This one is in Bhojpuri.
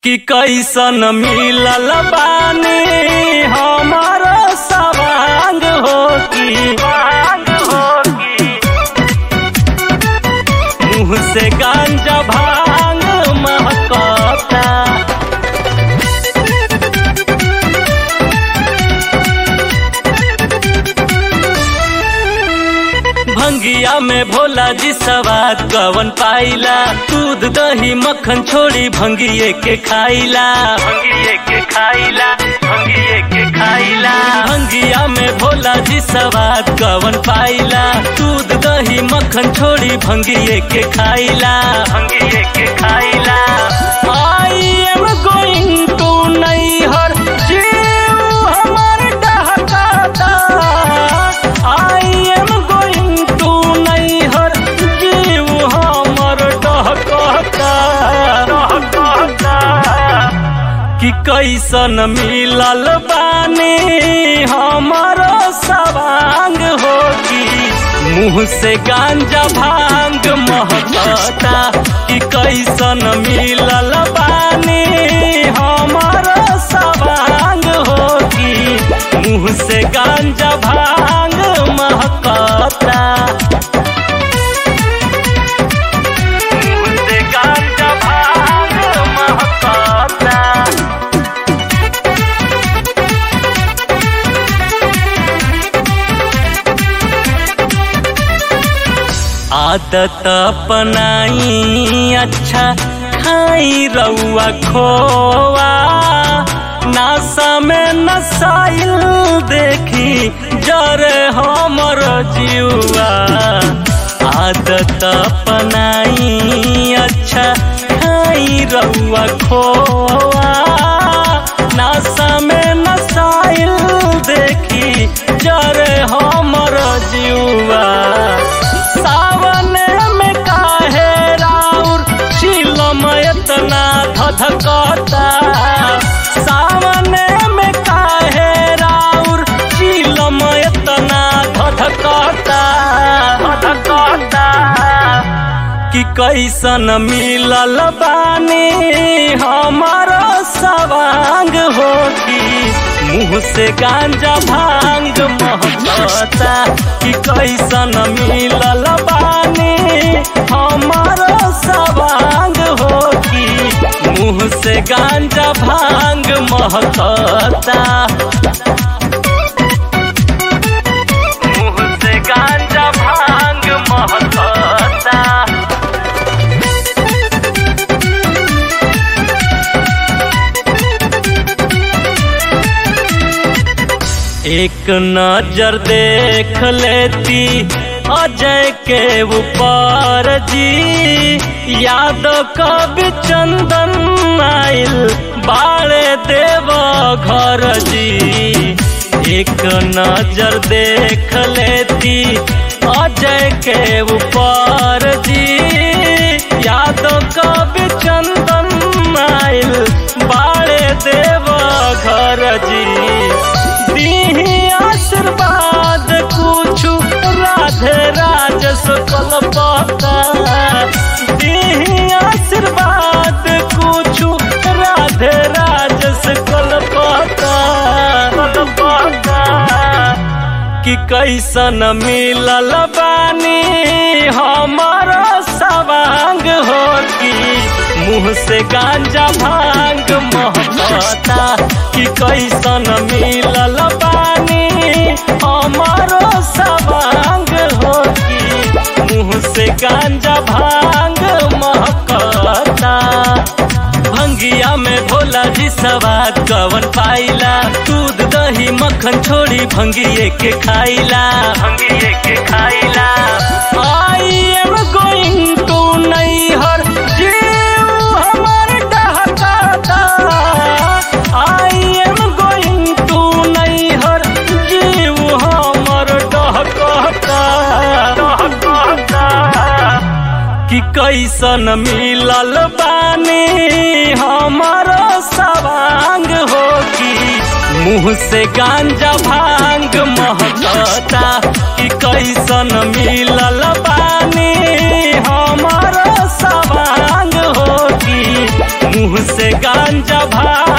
कि कैसन मिलल बानी हमर सवांग हो की मुँह से गांजा भांग महकता भंगिया में भोला जी सवाद कवन पाइला दूध दही मक्खन छोड़ी भंगिए के खाइला भंगिए के खाइला भंगिए के खाइला भंगिया में भोला जी सवाद कवन पाइला दूध दही मक्खन छोड़ी भंगिए के खाइला भंगिए के खाइला आई एम गोइंग टू नैहर जीव हमर डहकाता आई एम गोइंग टू नैहर जीव हमर डहकाता डहकाता कि कैसन मिलल बानी हमर सवांग हो की मुँह से गांजा भांग महकता कि कैसन मिलल बानी हमर सवांग हो की मुँह से गांजा भांग महकता मुँह से गांजा भांग महकता आदत अपनाई अच्छा खाई रउआ खोआ नासा में नसाइल देखी जरे हमर जीवा आदत अपनाई अच्छा खाई रउआ खोआ नासा में नसाइल देखी जरे हमर जीवा सावन में काहे राउर शिलम एतना धधकता सावन में काहे राउर शिलम एतना धधकता धधकता कि कैसन मिलल बानी हमर सवांग हो की मुँह से गांजा भांग महकता कि कैसन मिलल बानी हमर सवांग हो की मुँह से गांजा भांग महकता मुँह से गांजा भांग महकता एक नजर देख लेती अजय के ऊपर जी याद कवि चंदन आइल बाड़े देव घर जी एक नजर देख लेती अजय के ऊपर जी याद कवि चंदन आइल बाड़े देव घर जी दीही आशीर्वाद कुछु राधे राज सकल पता दीही आशीर्वाद कुछु राधे राज सकल पता पता कि कैसन मिलल बानी हमर सवांग हो की मुँह से गांजा भांग महकता कि कैसन मिलल बानी हमर सवांग हो की मुँह से गांजा भांग महकता भंगिया में भोला जी सवाद कवन पाइला दूध दही मक्खन छोड़ी भंगिए के खाइला भंगिए के खाइला आई एम गोइंग टू नैहर जीव हमर डहकाता आई एम गोइंग टू नैहर जीव हमर डहकाता डहकाता कि कैसन मिलल बानी हमर सवांग हो की मुँह से गांजा भांग महकता कि कैसन मिलल बानी हमर सवांग हो की मुंह से गांजा भाग